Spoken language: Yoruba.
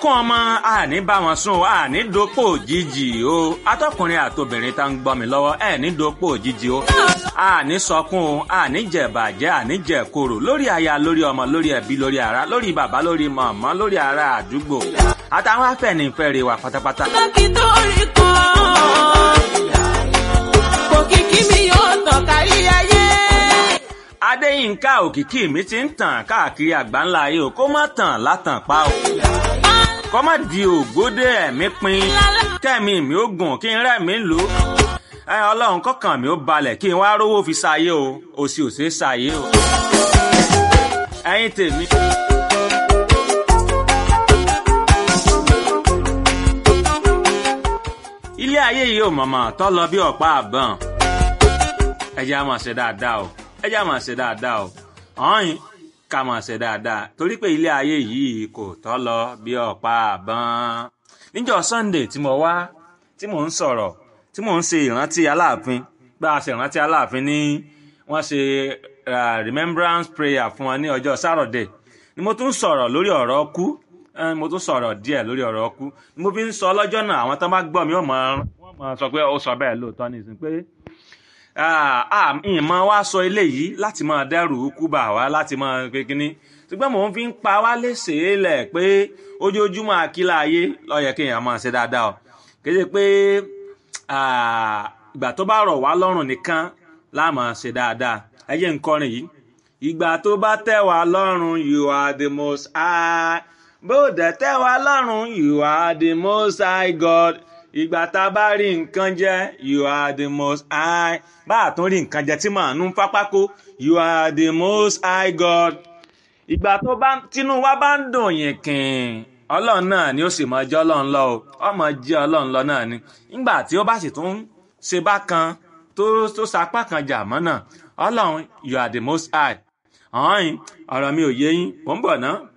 ẹkún ọmọ àní bá wọn sùn àní dopò òjijì o atọkùnrin àtobìnrin tá ń gbọ́ mi lọ́wọ́ ẹ ní dopò òjijì o àní sọkún o àní jẹ̀bàjẹ́ àní jẹ̀koro lórí aya lórí ọmọ lórí ẹbí lórí ara lórí bàbá lórí màmá lórí ará àdúgbò àtàwọn afẹ́nifẹ́re wa pátápátá. dókítà orí kan òkìkí mi yóò tàn kárí ayé. adéyínká òkìkí mi ti ń tàn káàkiri àgbáńlá ayé o kó má tàn látàn pa o kó má di ògbódé ẹ̀mí pin kẹ́mi mi ó gùn kí n rẹ̀ mí lò ó ẹ ọlọ́run kọ́kàn mi ó balẹ̀ kí n wá rówó fi ṣayé o òsì ò ṣeé ṣayé o ẹ̀yin tèmi. ilé ayé yìí ò mọ̀mọ́ tọ́ lọ bí ọ̀pá àbọ̀n ẹ jẹ́ á máa ṣe dáadáa o ẹ jẹ́ á máa ṣe dáadáa o ọ̀hìn ká máa ṣe dáadáa torí pé ilé ayé yìí kò tọ́ lọ bí ọ̀pá àbọ̀n. níjọ́ sunday tí mo wá tí mò ń sọ̀rọ̀ tí mò ń ṣe ìrántí aláàfin bá a ṣe ìrántí aláàfin ní wọ́n ṣe ah, remembrance prayer fún wọn ní ọjọ́ saturday ni mo tún sọ̀rọ̀ lórí ọ̀rọ̀ ọkú Eh, mo tún sọ̀rọ̀ díẹ̀ lórí ọ̀rọ̀ ọkú ni mo fi ń sọ lọ́jọ́ náà àwọn tó bá gbọ́ mi wọ́n máa wọ́n máa sọ pé ó sọ bẹ́ẹ̀ lóòótọ́ ní ìsìn pé ah, ah, ìmọ̀ wa sọ eléyìí láti máa dẹ́rù kú bà wá láti máa pé kínní ṣùgbọ́n mò ń fi ń pa wá léṣe lẹ̀ pé ojoojúmọ́ àkílà ayé ló yẹ kéèyàn máa ṣe dáadáa o kì í ṣe pé ah, ìgbà tó bá rọ̀ wá lọ́rùn nìkan la máa ṣe dáadáa ẹ jẹ́ n kọrin yìí ìgbà tó bá tẹ́ wá lọ́rùn you are the most high bó dẹ̀ tẹ́ wá lọ́rùn you are the most high God ìgbà tá a bá rí nǹkan jẹ you are the most high bá a tún rí nǹkan jẹ tí màá nú pápákó you are the most high God ìgbà tó bá tínú wa bá ń dùn yín kìn ọlọ́run náà ni ó sì máa jẹ́ ọlọ́run lọ o ọmọ jẹ́ ọlọ́run lọ náà ni nígbà tí ó bá sì tún ṣe bákan tó tó sapá kan jà mọ́ náà ọlọ́run you are the most high ọ̀hún ọ̀rọ̀ mi ò yé yín mò ń bọ̀ ná